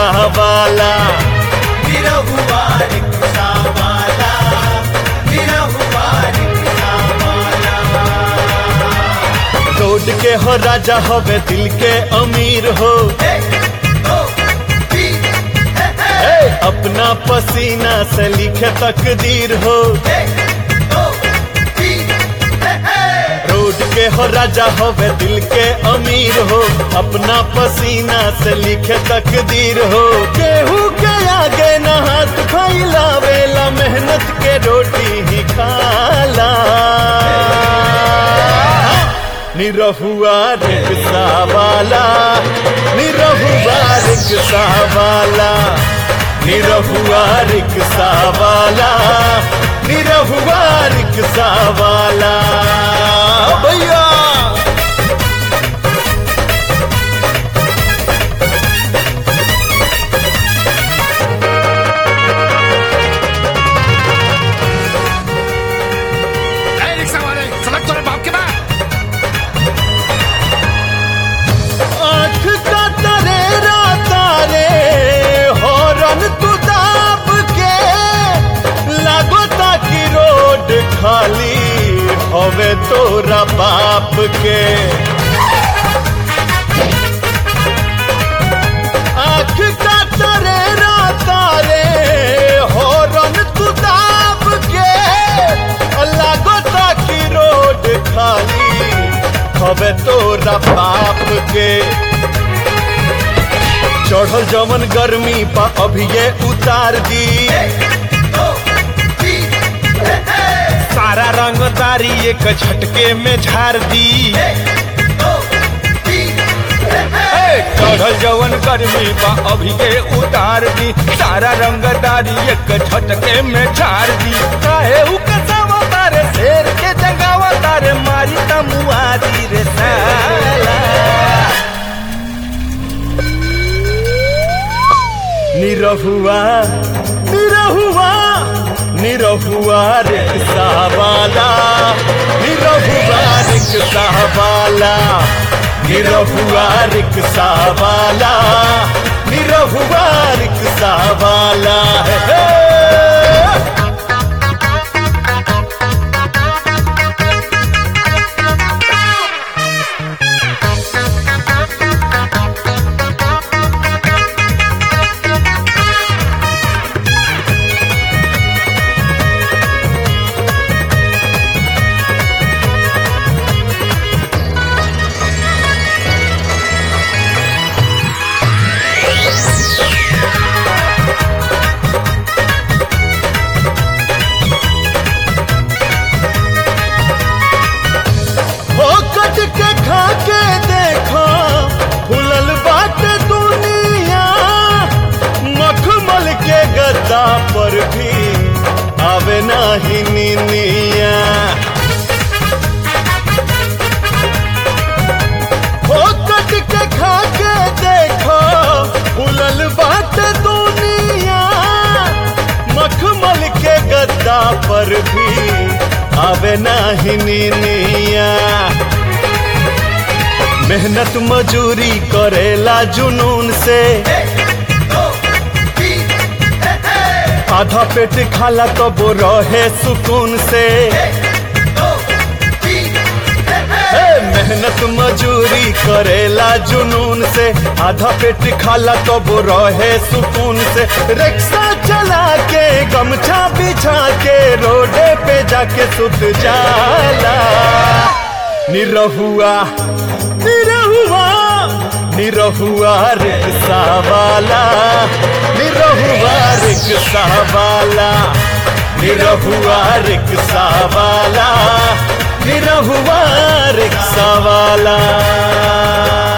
Rickshaw वाला Nirahua rickshaw वाला Nirahua rickshaw वाला रोड के हो राजा होवे दिल के अमीर हो एक दो तीन हे, हे। ए, अपना पसीना से लिखे तकदीर हो एक दो तीन हे, हे। रोड के हो राजा होवे दिल के अमीर हो अपना पसीना से लिखे तकदीर हो केहू के आगे न हाथ फैलावेला मेहनत के रोटी ही खाला निरहुआ रिक्शा वाला निरहुआ रिक्शा वाला निरहुआ रिक्शा वाला निरहुआ रिक्शा वाला भैया ए, रिक्शा वाले सड़क तोरे बाप के बा आँख का तरेरा तारे हॉर्न तू दाब के लागो ताकि रोड खाली होवे तोरा बाप के आँख का तरेरा तारे हॉर्न तू दाब के लागो ताकि रोड खाली हवे तोरा बाप के चढ़ल जमन गर्मी पा अभी ये उतार दी दो तीन हे, हे। सारा रंगदारी एक झटके में झाड़ दी दो तीन हे, हे। ए, चढ़ल जवन गर्मी पा अभी ये उतार दी सारा रंगदारी एक झटके में झाड़ दी काहे उ कसावा तारे शेर के जगावा तारे मारी तमुआ दी रे साला निरहुआ निरहुआ निरहुआ रिक्शा वाला निरहुआ रिक्शा वाला निरहुआ रिक्शा वाला निरहुआ रिक्शा वाला है हे। हो कट के खा के देखो फुलल बाट दुनिया मखमल के गद्दा पर भी आवे नाही निनिया हो कट के खा के देखो फुलल बाट दुनिया मखमल के गद्दा पर भी आवे नाही निनिया मेहनत मजूरी करेला जुनून से दो तीन हे, हे। आधा पेट खाला तब रहे सुकून से दो तीन हे, हे। हे मेहनत मजूरी करेला जुनून से आधा पेट खाला तब रहे सुकून से रिक्शा चला के गमछा बिछा के रोडे पे जाके सुत जाला निरहुआ निरहुआ निरहुआ रिक्शा वाला निरहुआ रिक्शा वाला निरहुआ रिक्शा वाला निरहुआ रिक्शा वाला